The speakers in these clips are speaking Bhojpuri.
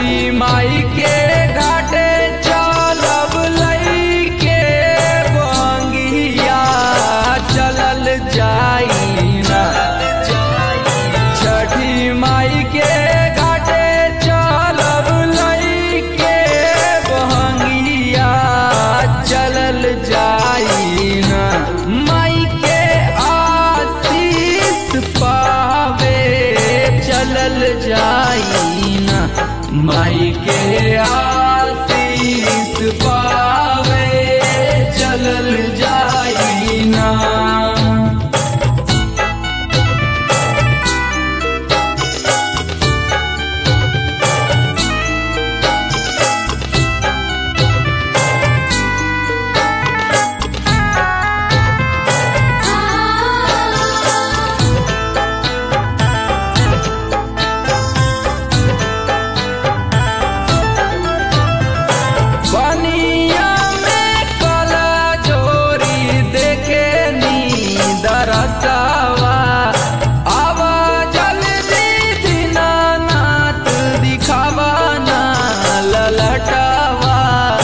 छठी माई के घाटे चलब लईके बंगिया चलल जाई ना छठी माई के घाटे चलब लईके बहंगिया चलल जाई ना माई के आशीष पावे चलल जाई ना माई के आशीष पावे चलल जाई ना बनिया में कला जोरी देखे नी दरसवा आवा जल्दी दीनानाथ दिखावा ना ललटवा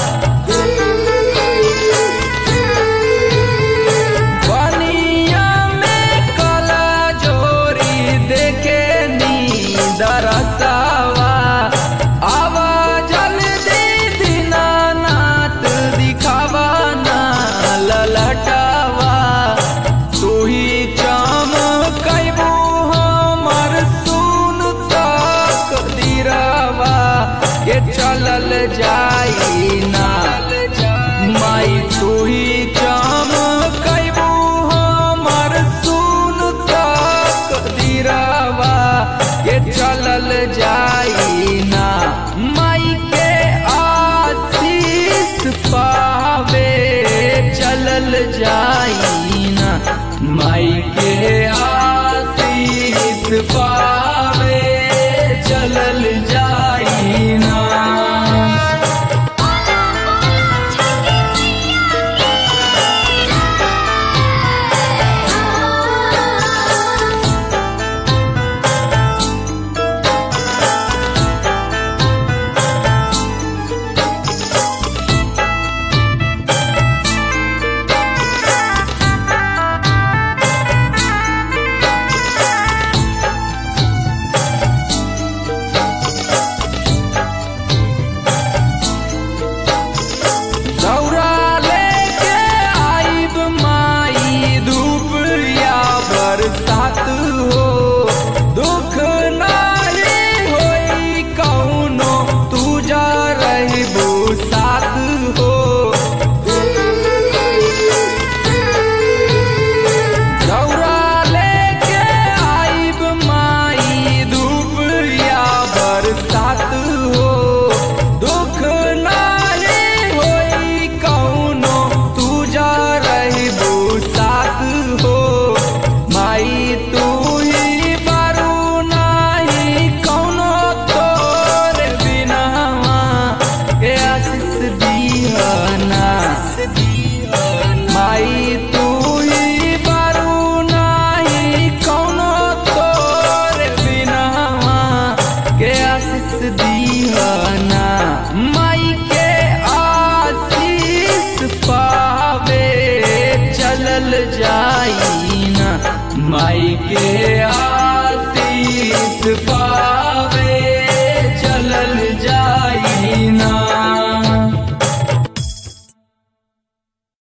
बनिया में कला जोरी देखे नी दरसवा आवा जल्दी दीनानाथ दिखावा ना ललटवा तू ही चमकैबू हमर सुन तक दिरवा के चलल जाई ना माई तू ही चमकैबू हमर सुन तक दिरवा के चलल जाई ना माई के आशीष पावे चलल जाई ना माई के आशीष पावे चलल